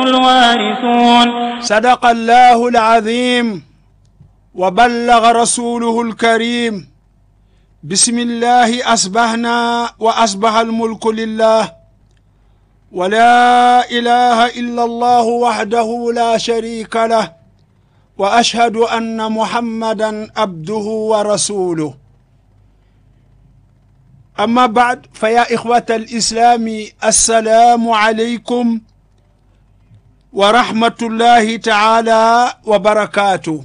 الوارثون صدق الله العظيم وبلغ رسوله الكريم بسم الله أصبحنا وأصبح الملك لله ولا إله إلا الله وحده لا شريك له وأشهد أن محمدا عبده ورسوله أما بعد فيا إخوة الإسلام السلام عليكم ورحمة الله تعالى وبركاته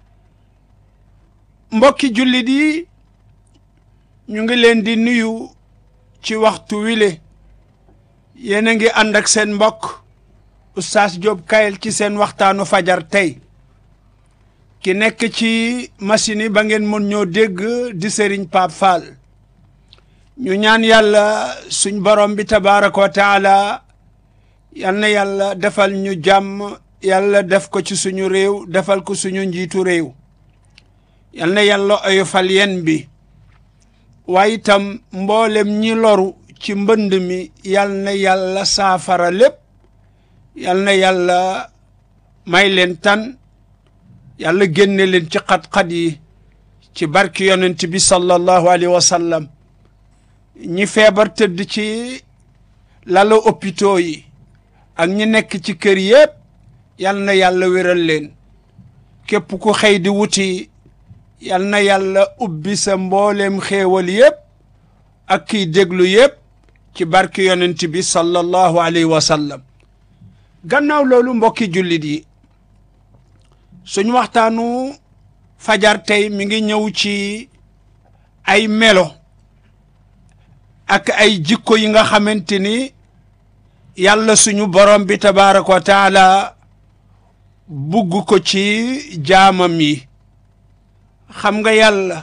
mbokki jullit yi ñu ngi leen di nuyu ci waxtu wile yéen a ngi ànd ak seen mbokk Oustaz Diop Kayel ci seen waxtaanu fajar tey ki nekk ci machine yi ba ngeen mën ñoo dégg di Serigne Pape Fall ñu ñaan yàlla suñ borom bi tabaraka wa taala yal na yàlla defal ñu jàmm yàlla def ko ci suñu réew defal ko suñu njiitu réew yal na yàlla oyofal yen bi waaye itam mboolem ñi loru ci mbënd mi yal na yàlla saafara lépp yal na yàlla may leen tan yàlla génne leen ci xat-xat yi ci barki yonent bi sallallahu alayhi wa sallam ñi feebar tëdd ci lalu hôpitaux yi ak ñi nekk ci kër yépp yal na yàlla wéral leen képp ku xëy di wuti yal na yàlla ubbi sa mbooleem xéewal yépp ak kiy déglu yépp ci barki yonent bi sallallahu alayhi wa sallam gannaaw loolu mbokki jullit yi suñ waxtaanu fajar tey mi ngi ñëw ci ay melo ak ay jikko yi nga xamante ni yàlla suñu borom bi tabaraka wa taala bugg ko ci jaamam yi xam nga yàlla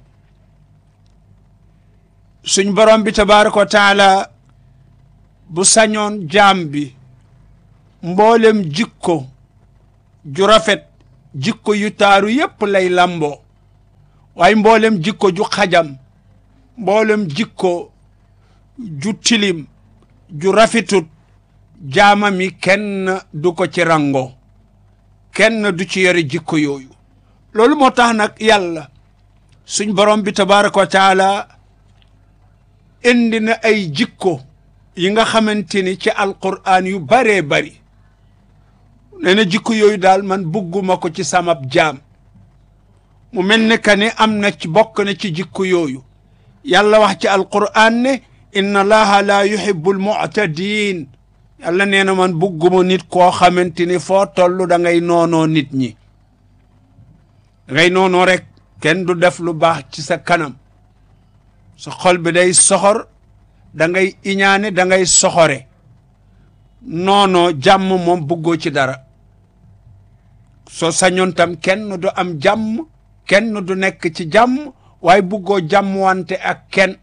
suñ borom bi tabaraka wa taala bu sañoon jaam bi mboolem jikko ju rafet jikko yu taaru yépp lay lamboo waaye mboolem jikko ju xajam mboolem jikko ju tilim ju rafetut jaamami kenn du ko ci rango kenn du ci yore jikko yooyu loolu moo tax nag yàlla suñ borom bi tabaraka wa taala indi na ay jikko yi nga xamante ni ci alquraan yu baree bari nee na jikko yooyu daal man bugguma ko ci samab jaam mu mel ne que ne am na ci bokk na ci jikko yooyu yàlla wax ci alquraan ne inna allaha la yuhibbu almu'tadin yàlla nee na man bugguma nit koo xamante ni foo toll da ngay noonoo nit ñi da ngay noonoo rek kenn du def lu baax ci sa kanam sa xol bi day soxor da ngay iñaane da ngay soxore noonoo jàmm moom buggoo ci dara soo sañoon tam kenn du am jàmm kenn du nekk ci jàmm waaye buggoo jàmm wante ak kenn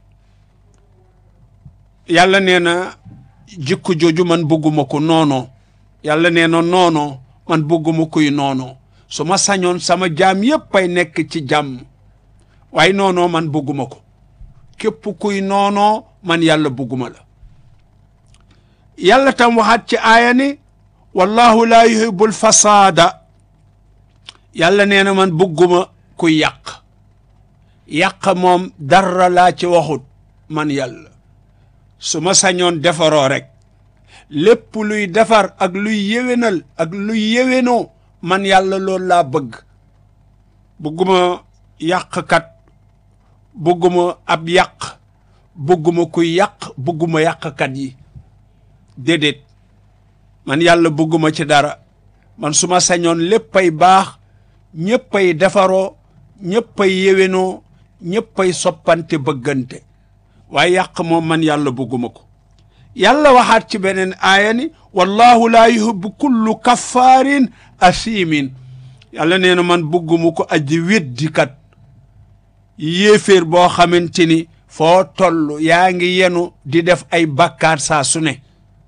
yàlla nee na jikko jooju man bugguma ko noonoo yàlla nee na noonoo man bugguma kuy noonoo su ma sañoon sama jaam yépp ay nekk ci jàmm waaye noonoo man bugguma ko képp kuy noonoo man yàlla bugguma la yàlla tam waxaat ci aaya ni wallahu laa yuhibbul fasaada yàlla nee na man bugguma kuy yàq yàq moom dara laa ci waxut man yàlla su ma sañoon defaroo rek lépp luy defar ak luy yéwénal ak luy yéwénoo man yàlla loolu laa bëgg bugguma yàqkat bugguma ab yàq bugguma kuy yàq bugguma yàqkat yi déedéet man yàlla bugguma ci dara man su ma sañoon léppay baax ñëppay defaroo ñëppay yéwénoo ñëppay soppante bëggante waaye yàq moom man yàlla bugguma ko yàlla waxaat ci beneen aaya ni wallahu laa yuhibbu kullu kaffaarin asimin yàlla nee na man bugguma ko aji weddikat yéeféer boo xamante ni foo toll yaa ngi yenu di def ay bakkaar saa su ne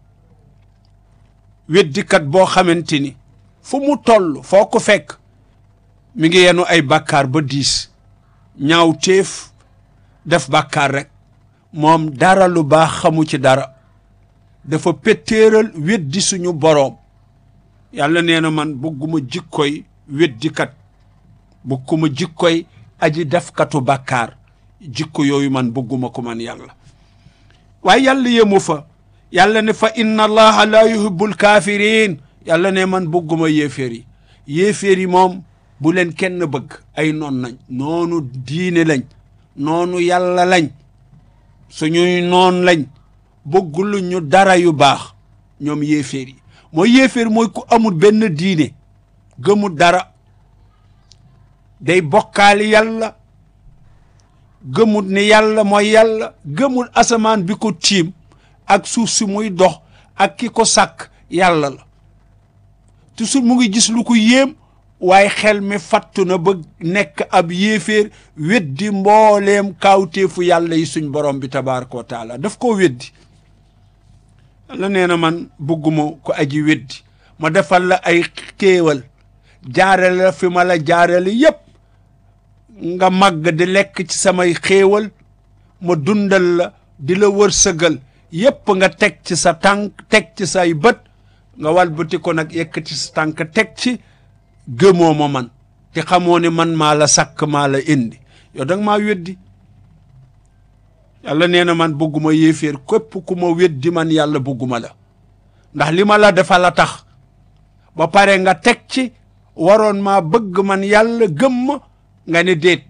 weddikat boo xamante ni fu mu toll foo ko fekk mi ngi yenu ay bakkaar ba diis ñaaw téef def bakkaar rek moom dara lu baax xamu ci dara dafa péttéeral weddi suñu boroom yàlla nee na man bëgguma jikkoy weddikat bëgguma jikkoy aji defkatu bàkkaar jikko yooyu man bëgguma ko man yàlla waaye yàlla yemu fa yàlla ne fa inna allaha la yuhibbul kafirin yàlla ne man bëgguma yéeféer yi yéeféer yi moom bu leen kenn bëgg ay noon nañ noonu diine lañ noonu yàlla lañ suñuy noon lañ bëggulu ñu dara yu baax ñoom yéeféer yi mooy yéeféer mooy ku amul benn diine gëmul dara day bokkaali yàlla gëmul ni yàlla mooy yàlla gëmul asamaan bi ko tiim ak suuf si muy dox ak ki ko sàkk yàlla la toujours mu ngi gis lu ko yéem waaye xel mi fattu na ba nekk ab yéeféer weddi mbooleem kaawteefu yàlla yi suñ borom bi tabaraka wa taala daf koo weddi la nee na man bëgguma ko aji weddi ma defal la ay kéewal jaarale la fi ma la jaarale yépp nga màgg di lekk ci samay xéewal ma dundal la di la wërsëgal yépp nga teg ci sa tànk teg ci say bët nga walbati ko nag yëkkati sa tànk teg ci gëmoo ma man te xamoo ne man maa la sàkk maa la indi yow danga maa weddi yàlla nee na man bëgguma yéeféer képp ku ma weddi man yàlla bëgguma la ndax li ma la dafa la tax ba pare nga teg ci waroon maa bëgg man yàlla gëm ma nga ne déet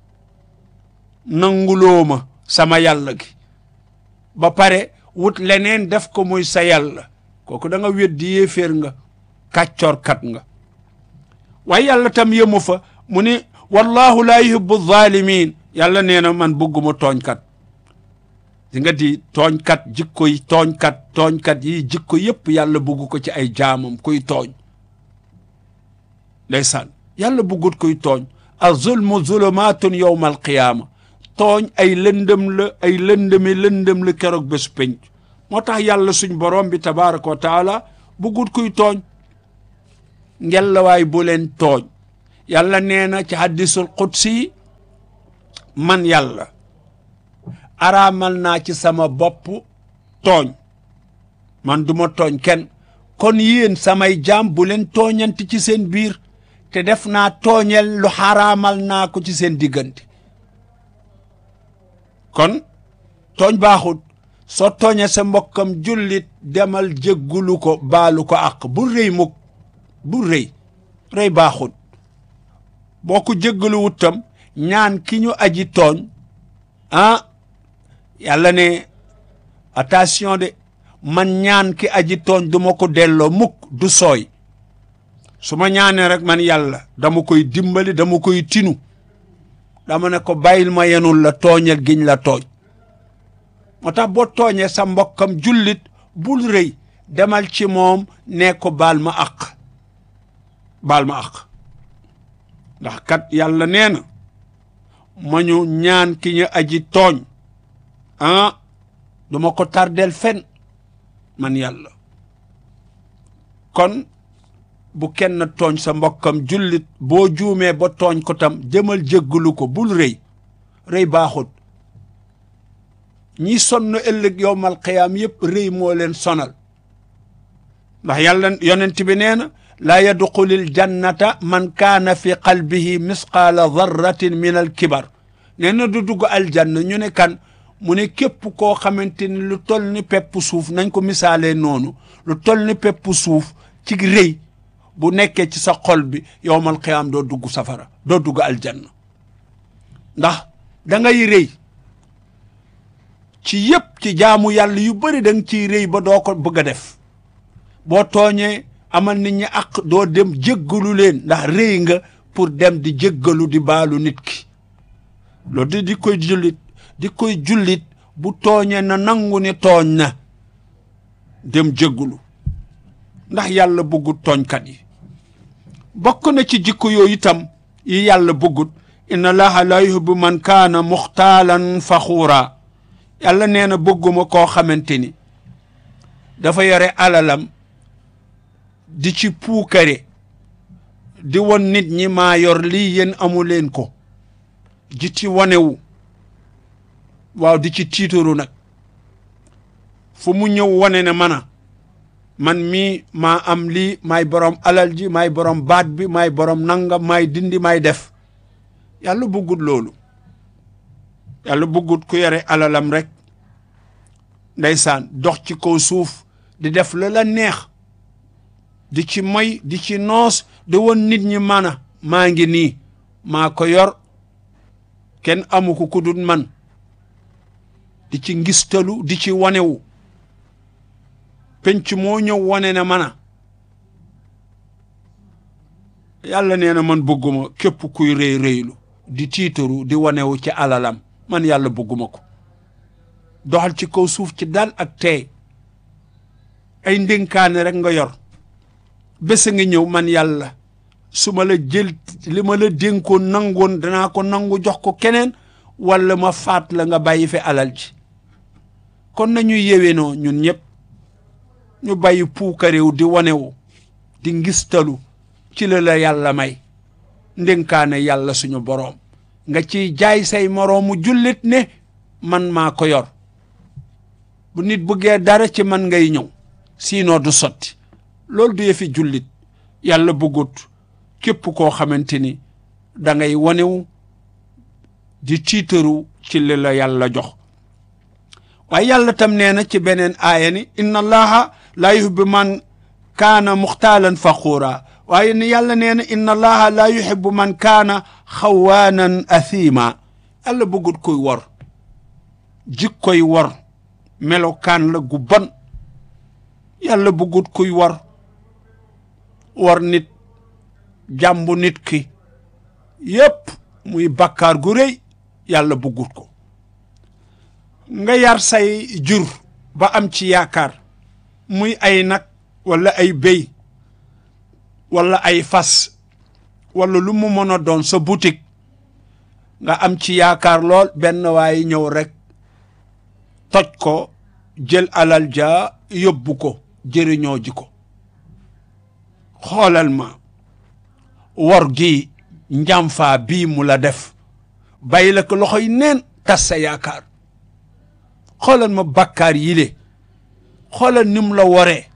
nanguloo ma sama yàlla gi ba pare wut leneen def ko muy sa yàlla kooku da nga weddi yéeféer nga kàccoorkat nga waaye yàlla tam yëmu fa mu ni wallahu laa yuhibbu zalimin yàlla nee na man bëgguma tooñkat di nga di tooñkat jikko yi tooñkat tooñkat yi jikko yépp yàlla bëgg ko ci ay jaamam kuy tooñ ndeysaan yàlla bëggut kuy tooñ a zulmu zulumaatun yowma alqiyaama tooñ ay lëndëm la ay lëndëmi lëndëm la keroog bés penc moo tax yàlla suñ borom bi tabaraka wa taala bëggut kuy tooñ ngellawaay bu leen tooñ yàlla nee na ci hadisul qudsi man yàlla araamal naa ci sama bopp tooñ man duma tooñ kenn kon yéen samay jaam bu leen tooñanti ci seen biir te def naa tooñel lu xaraamal naa ko ci seen diggante kon tooñ baaxut soo tooñee sa mbokkam jullit demal jéggulu ko baalu ko àq bu rëy mukk bu rëy rëy baaxut boo ko jéggalu wutam ñaan ki ñu aji tooñ ah yàlla ne attention de man ñaan ki aji tooñ du ma ko delloo mukk du sooy su ma ñaanee rek man yàlla dama koy dimbali dama koy tinu dama ne ko bàyyil ma yenul la tooñal giñ la tooñ moo tax boo tooñee sa mbokkam jullit bul rëy demal ci moom ne ko baal ma àq baal ma àq ndax kat yàlla nee na ma ñu ñaan ki ñu aji tooñ ah duma ko tardel fen man yàlla kon bu kenn tooñ sa mbokkam jullit boo juumee ba tooñ ko tam jëmal jéggalu ko bul rëy rëy baaxut ñi sonn ëllëg yowmal qiyaam yépp rëy moo leen sonal ndax yàlla yonent bi nee na laa yadxulil jannata man kaana fi qalbihi misqaala darratin min al kibar nee na du dugg aljanna ñu ne kan mu ne képp koo xamante ni lu toll ni pepp suuf nañ ko misaalee noonu lu toll ni pepp suuf ci rëy bu nekkee ci sa xol bi yowmal qiyaam doo dugg safara doo dugg aljanna ndax da ngay rëy ci yépp ci jaamu yàlla yu bëri da nga ciy rëy ba doo ko bëgg a def boo tooñee amal nit ñi ak doo dem jéggalu leen ndax rëy nga pour dem di jéggalu di baalu nit ki loolu di di koy jullit di koy jullit bu tooñee na nangu ni tooñ na dem jéggalu ndax yàlla bëggut tooñkat yi bokk na ci jikko yooyu itam yi yàlla bëggut inna allaha la yuhibbu man kaana muxtaalan faxuura yàlla nee na bëgguma koo xamante ni dafa yore alalam di ci puukare di won nit ñi maa yor lii yéen amu leen ko ji ci wanewu waaw di ci tiitaru nag fu mu ñëw wane ne mana man mii maa am lii maay borom alal ji maay borom baat bi maay borom nangam maay dindi maay def yàlla bëggut loolu yàlla bëggut ku yore alalam rek ndeysaan dox ci kaw suuf di def la la neex di ci moy di ci noos di woon nit ñi mana maa ngi nii maa ko yor kenn amu ko ku dul man di ci ngistalu di ci wanewu penc moo ñëw wane ne mana yàlla nee na man bëgguma képp kuy rëy rëylu di tiitaru di wanewu ci alalam man yàlla bëgguma ko doxal ci kaw suuf ci dal ak tey ay ndénkaane rek nga yor bés a nga ñëw man yàlla su ma la jël li ma la dénkoon nangoon danaa ko nangu jox ko keneen walla ma faat la nga bàyyi fi alal ji kon nañu yéwénoo ñun ñëpp ñu bàyyi puukaréew di wanewu di ngistalu ci la la yàlla may ndénkaane yàlla suñu boroom nga ciy jaay say moroomu jullit ne man maa ko yor bu nit bëggee dara ci man ngay ñëw sinon du sotti loolu du yëfi jullit yàlla bëggut képp koo xamante ni da ngay wanewu di tiitaru ci li la yàlla jox waaye yàlla tam nee na ci beneen aaya ni inna allaha laa yuhibbu man kaana muxtaalan faxuura waaye ni yàlla nee na inna allaha laa yuhibbu man kaana xawaanan athiima yàlla bëggut koy wor jikkoy wor melokaan la gu bon yàlla bëggut kuy wor wor nit jàmbu nit ki yépp muy bakkaar gu rëy yàlla bëggut ko nga yar say jur ba am ci yaakaar muy ay nag walla ay béy walla ay fas walla lu mu mën a doon sa boutique nga am ci yaakaar lool benn waaye ñëw rekk toj ko jël alal ja yóbbu ko jëriñoo ji ko xoolal ma wor gi njàmfaa bii mu la def bàyyi la ko loxoy neen tas sa yaakaar xoolal ma bakkaar yile xoolal ni mu la woree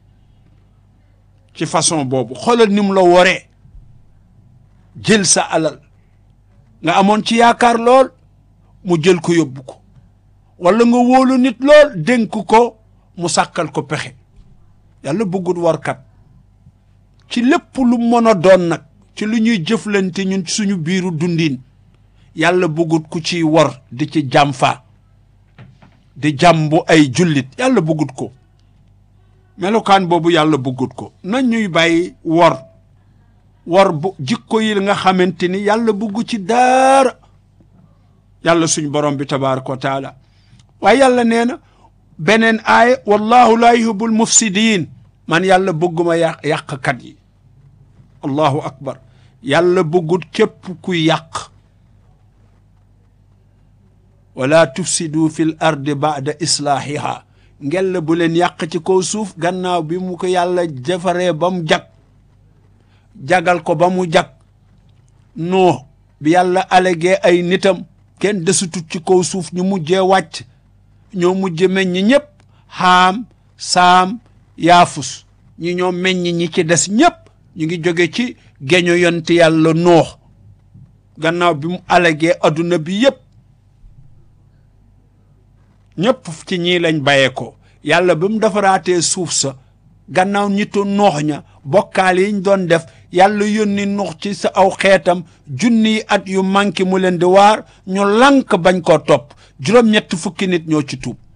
ci façon boobu xoolal ni mu la woree jël sa alal nga amoon ci yaakaar lool mu jël ko yóbbu ko walla nga wóolu nit lool dénk ko mu sàkkal ko pexe yàlla bëggut warkat ci lépp lu mën a doon nag ci lu ñuy jëflante ñun suñu biiru dundin yàlla bëggut ku ciy wor di ci jàmfaa di jàmbu ay jullit yàlla bëggut ko melokaan boobu yàlla bëggut ko nañ ñuy bàyyi wor wor bu jikko yi nga xamante ni yàlla bëggu ci daara yàlla suñ borom bi tabaraka wa taala waaye yàlla nee na beneen aaya wallahu laa yuhibbul mufsidiin man yàlla bëgguma yàq yàqkat yi allahu akbar yàlla bëggut képp kuy yàq wala tufsidu fil ardi ba'da islaahiha ngella bu leen yàq ci kaw suuf gannaaw bi mu ko yàlla defaree ba mu jag jagal ko ba mu jag noo bi yàlla alégee ay nitam kenn desutut ci kaw suuf ñu mujjee wàcc ñoo mujje meññ ñëpp xaam saam yaafus ñi ñoo meññ ñi ci des ñëpp ñu ngi jóge ci geño yonti yàlla noox gannaaw bi mu alégee adduna bi yëpp ñëpp ci ñii lañ bàyyee ko yàlla bi mu defaraatee suuf sa gannaaw ñitu noox ña bokkaal yiñ doon def yàlla yónni noox ci sa aw xeetam junniy at yu manqué mu leen di waar ñu lànk bañ koo topp juróom-ñett fukki nit ñoo ci tuub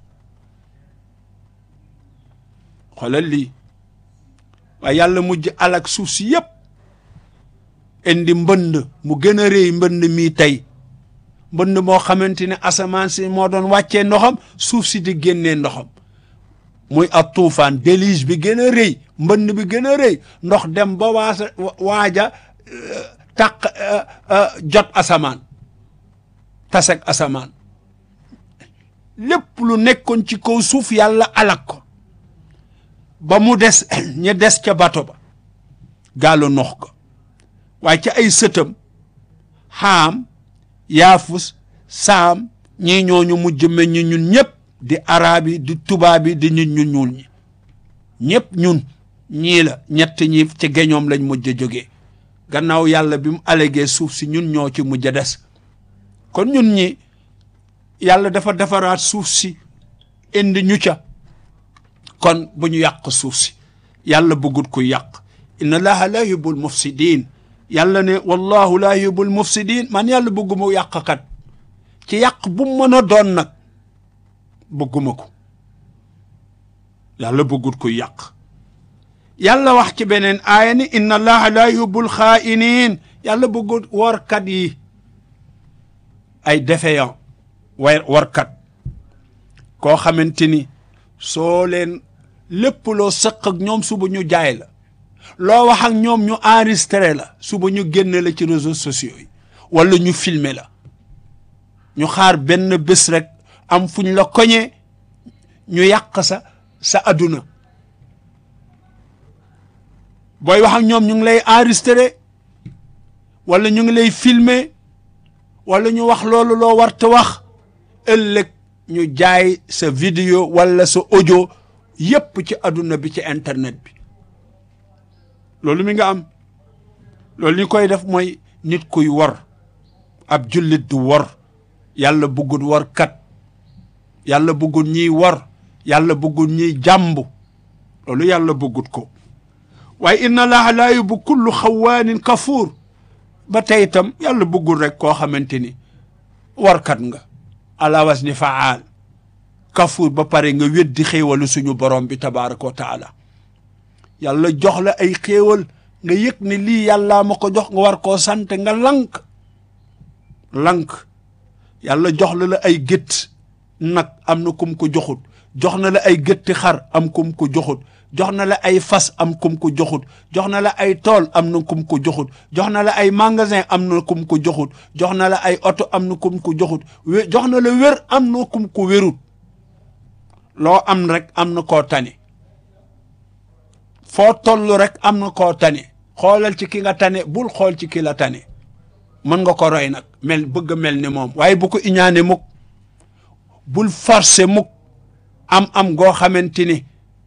xoolal lii waaye yàlla mujj alak suuf si yépp indi mbënd mu gën a rëy mbënd mii tey mbënd moo xamante ne asamaan si moo doon wàccee ndoxam suuf si di génnee ndoxam muy ab tuufaan déluge bi gën a rëy mbënd bi gën a rëy ndox dem ba waasa waaja taq jot asamaan taseg asamaan lépp lu nekkoon ci kaw suuf yàlla alak ko ba mu des ña des ca bato ba gaalu nox ko waaye ca ay sëtam xaam yaafus saam ñii ñooñu mujj meññ ñun ñëpp di araab yi di tubaab yi di nit ñu ñuul ñi ñëpp ñun ñii la ñett ñi ci geñoom lañ mujj a jógee gannaaw yàlla bi mu alégee suuf si ñun ñoo ci mujj a des kon ñun ñi yàlla dafa defaraat suuf si indi ñu ca kon bu ñu yàq suuf si yàlla bëggut ku yàq inna allaha la yuhibbul mufsidin yàlla ne wallahu la yuhibbul mufsidin man yàlla bëgguma yàqkat ci yàq bu mu mën a doon nag bëgguma ko yàlla bëggut ku yàq yàlla wax ci beneen aaya ni inna allaha la yuhibbul xaa'iniin yàlla bëggut warkat yi ay défaillant way warkat koo xamante ni soo leen lépp loo sëq ak ñoom suba ñu jaay la loo wax ak ñoom ñu enregistré la suba ñu génne la ci réseaux sociaux yi wala ñu filmer la ñu xaar benn bés rek am fuñ la koñee ñu yàq sa sa adduna booy wax ak ñoom ñu ngi lay enregistré wala ñu ngi lay filmer wala ñu wax loolu loo warta wax ëllëg ñu jaay sa vidéo wala sa audio yépp ci adduna bi ci internet bi loolu mi nga am loolu ñu koy def mooy nit kuy wor ab jullit du wor yàlla bëggul wor kat yàlla bëggul ñiy wor yàlla bëggul ñiy jàmbu loolu yàlla bëggut ko waaye inna allaha laa yuhibbu kullu xawaanin kafuur ba tey itam yàlla bëggul rek koo xamante ni warkat nga ala wasni faal kafuur ba pare nga weddi xéewalu suñu borom bi tabaraka wa taala yàlla jox la ay xéewal nga yëg ne lii yàllaa ma ko jox nga war koo sant nga lank lank yàlla jox la la ay gétt nag am na kum ko joxut jox na la ay gétti xar am kum ko joxut jox na la ay fas am kum ko joxut jox na la ay tool am na kum ko joxut jox na la ay magasin am na kum ko joxut jox na la ay oto am na kum ko joxut jox na la wér am na kum ko wérut loo am rek am na koo tane foo toll rek am na koo tane xoolal ci ki nga tane bul xool ci ki la tane mën nga ko roy nag mel bëgg mel ni moom waaye bu ko iñaane mukk bul forcé mukk am am goo xamante ni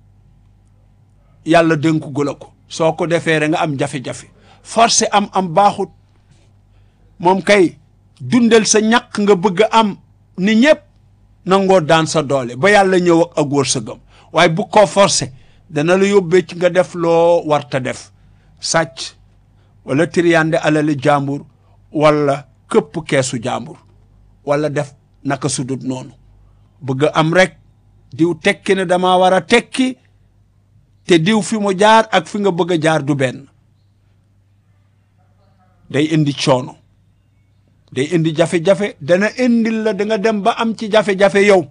yàlla dénku gula ko soo ko defee rek nga am jafe-jafe forcé am am baaxut moom kay dundal sa ñàkk nga bëgg am ni ñëpp nangoo daan sa doole ba yàlla ñëw ak ak wërsëgam waaye bu ko forcé dana la yóbbee ci nga def loo warta def sàcc wala triyande alali jàmbur wala këpp keesu jàmbur wala def naka sudut noonu bëgg am rek diw tekki ne dama war a tekki te diw fi mu jaar ak fi nga bëgg a jaar du benn day indi coono day indi jafe-jafe dana indil la da nga dem ba am ci jafe-jafe yow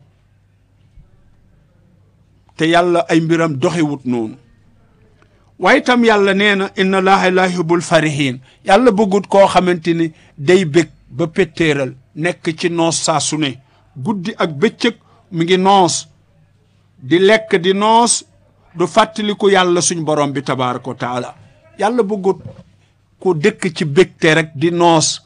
te yàlla ay mbiram doxewut noonu waaye itam yàlla nee na inna allaha la yuhibbul farihin yàlla bëggut koo xamante ni day bég ba péttéeral nekk ci noos saa su ne guddi ak bëccëg mu ngi noos di lekk di noos du fàttaliku yàlla suñ borom bi tabaraka wa taala yàlla bëggut ku dëkk ci bégte rek di noos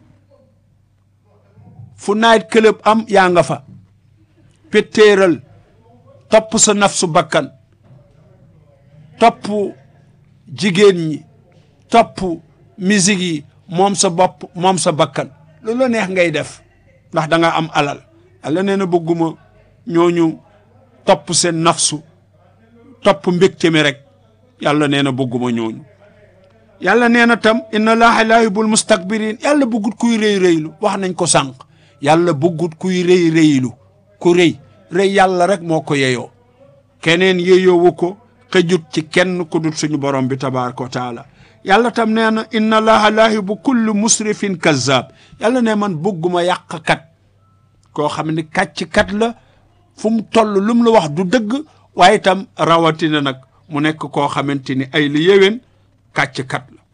fu night club am yaa nga fa péttéeral topp sa nafsu bakkan topp jigéen ñi topp musique yi moom sa bopp moom sa bakkan lu la neex ngay def ndax da nga am alal yàlla nee na bëgguma ñooñu topp seen nafsu topp mbégte mi rek yàlla nee na bëgguma ñooñu yàlla nee na tam inna laaha laa yuhibbul mustakbirin yàlla bëggut kuy rëy rëylu wax nañ ko sànq yàlla bëggut kuy rëy rëylu ku rëy rëy yàlla rek moo ko yeyoo keneen yeyoowu ko xëjut ci kenn ku dut suñu borom bi tabaraka wa taala yàlla tam nee na inna allaha laa yuhibbu kullu musrifin kazzab yàlla ne man bëgguma yàqkat koo xam ne kàcc-kat la fu mu toll lu mu la wax du dëgg waaye itam rawatina nag mu nekk koo xamante ni ay li yéwén kàcc-kat la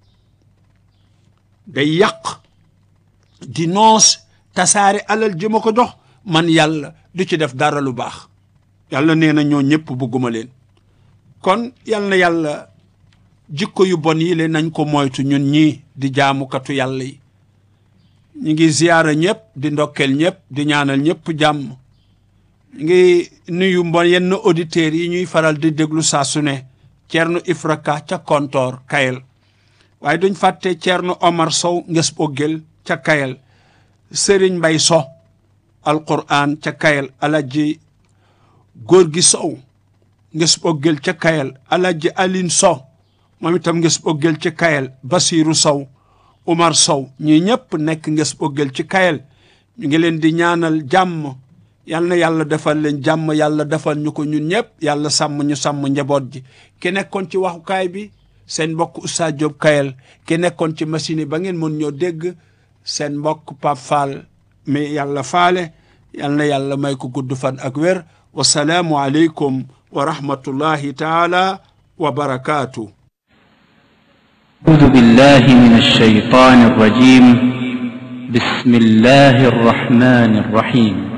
day yàq di noos tasaare alal ji ma ko jox man yàlla du ci def dara lu baax yàlla nee na ñoo ñëpp bëgguma leen kon yal na yàlla jikko yu bon yi le nañ ko moytu ñun ñii di jaamukatu yàlla yi ñu ngi ziyaara ñëpp di ndokkel ñëpp di ñaanal ñëpp jàmm ngi nuyu mbon yenn auditeurs yi ñuy faral di déglu saa su ne Thierno Ifraka ca Kontoor Kayel waaye duñ fàtte Thierno Omar Sow nges boggel ca Kayel Serigne Mbay So alquran ca Kayel Alaji góor gi Sow nges boggel ca Kayel Alaji Aline So moom itam nges boggel ci Kayel Basiru Sow Umar Sow ñii ñëpp nekk nges boggel ci Kayel ñu ngi leen di ñaanal jàmm yal na yàlla defal leen jàmm yàlla defal ñu ko ñun ñëpp yàlla sàmm ñu sàmm njaboot ji ki nekkoon ci waxukaay bi seen mbokk Oustaz Diop Kayel ki nekkoon ci machine yi ba ngeen mën ñoo dégg seen mbokk Pape Fall mi yàlla faale yal na yàlla may ko gudd fan ak wér wasalaamu aleykum wa rahmatullahi taala wa barakaatu أعوذ بالله من الشيطان الرجيم بسم الله الرحمن الرحيم